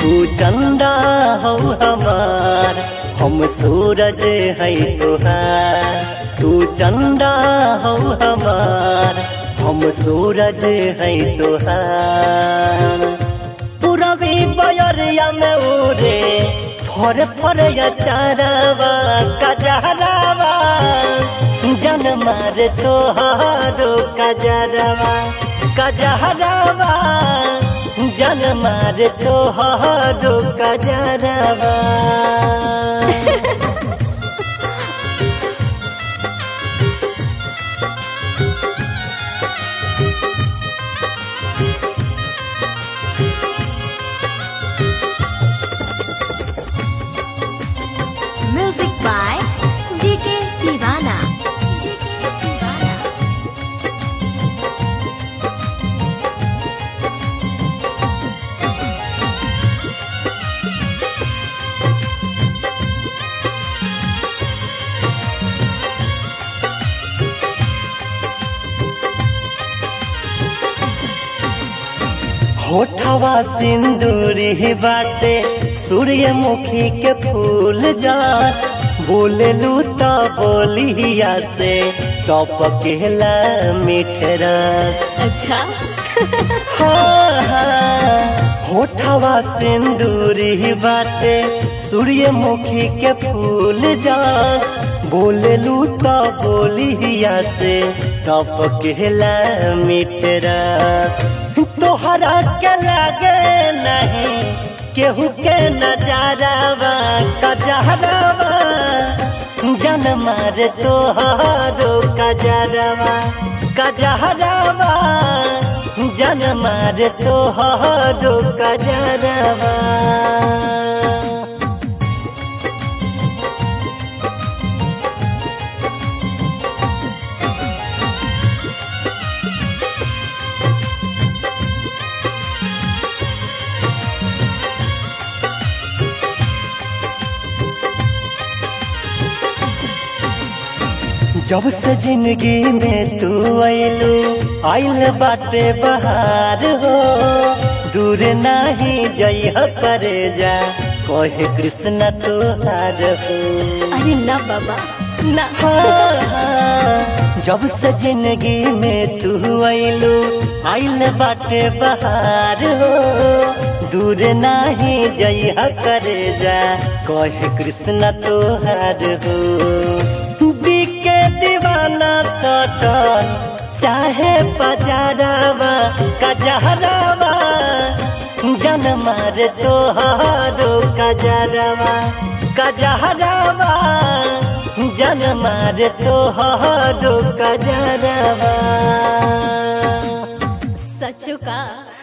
तू चंदा हो हमार हम सूरज है तुहार तू चंदा हो हमार हम सूरज है तुहार पूरबी बयरिया में उरे फर फर चारावा कजहरावा जन मार तोहारो कजरवा कजहरावा जन मार तोहारो कजरवा Music by DK Divana. DK Divana. होठवा सिंदूरी बाटे सूर्यमुखी के फूल जा बोललू तो बोलिया से टपकेला मिठरा अच्छा होठवा सिंदूरी बाटे सूर्यमुखी के फूल जा बोललू तो बोलिया से टपकेला मिठरा तोहरा के लगे नहीं केहू के नजारावा कजहरावा जन मार तोहारो कजरवा कजहरावा जन मार तोहारो कजरवा जब से जिंदगी में तू आयलू आइल बाटे बहार हो दूर नाही जइह करे जा कहे कृष्ण तुहार हो अरे ना बाबा ना जब से जिंदगी में तू आइलू आइल बाटे बहार हो दूर नाही जइह करे जा कहे कृष्ण तुहार हो के दीवाना सटल चाहे पजारावा कजहरावा जन मार तोहारो कजरवा कजहरावा जन मार तोहारो कजरवा सचो का